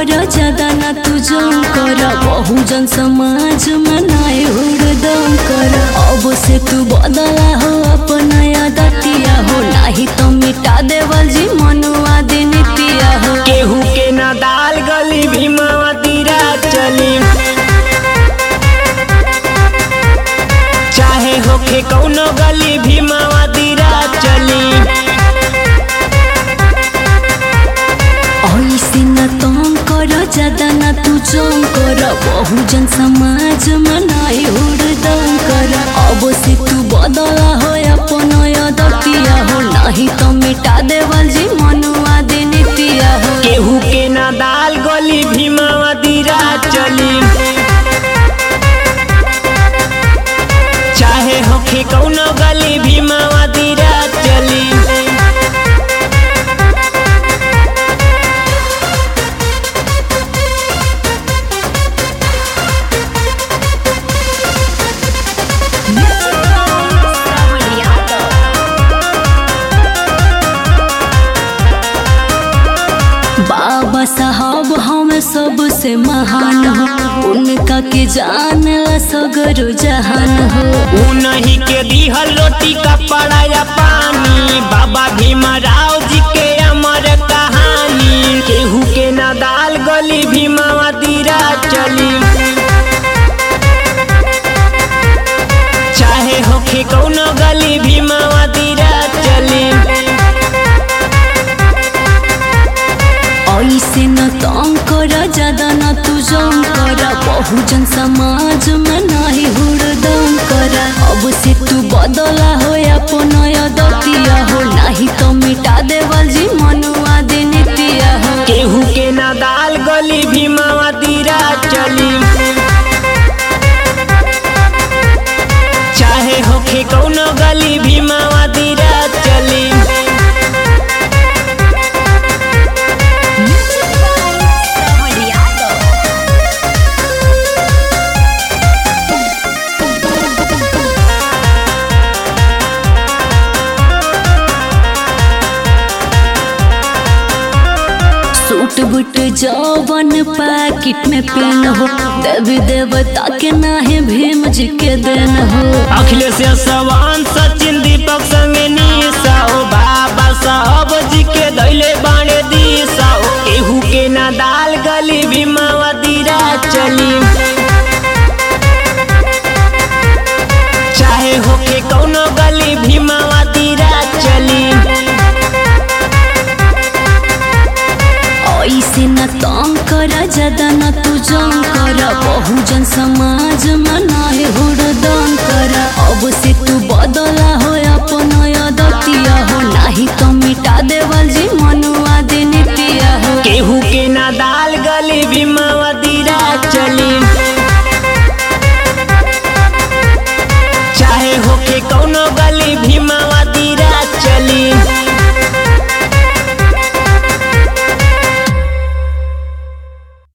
कर ज्यादा ना तू जम कर बहुजन समाज में नाय हुड़दम कर अब से तू बदला हो अपना आदतिया हो नाही तो मिटा देवल जी मनुआ दिन पिया हो केहू के ना दाल गली भीमावा तीरा चली चाहे होखे कौनो गली भीमावा तीरा चली ऐसे न तंग कर ज्यादा ना तू जम कर बहुजन समाज में नाय हुड़दम कर अब से तू बदला हो अपना आदतिया हो नाही तो मिटा देवल जी मनुआ दिन पिया हो केहू के ना दाल गली भीमावा तीरा चली चाहे होखे कौनो गली भीमावा तीरा चली बाबा साहब हम सबसे महान हो उनका के जानला सगरो जहान हो उन्हीं के दिहल रोटी कपड़ा या पानी बाबा भीमराव जी के अमर कहानी केहू के ना दाल गली भीमावा तीरा चली चाहे होखे कौनो गली भीमावा तीरा चली ऐसे न तंग कर ज्यादा न तू जम कर बहुजन समाज में नहीं हुड़दम कर अब से तू बदला हो अपना आदतिया हो नहीं तो मिटा देवल जी मनुआ दिन पिया हो केहू के ना दाल गली भीमावा तीरा चली चाहे होखे कौनो गली भीमावा तीरा चली सूट बूट जौवन पैकेट में पेन हो देवी देवता के नाहे भीम जी के देन हो अखिलेश सवान सचिन दीपक संगे निशा हो बाबा साहब जी के दैले बाणे दिशा हो केहू के ना दाल गली भीमावा तीरा चली चाहे होके कौनो गली भीमावा तीरा चली ऐसे न तंग कर ज्यादा न तू जम कर बहुजन समाज में नाहे हुड़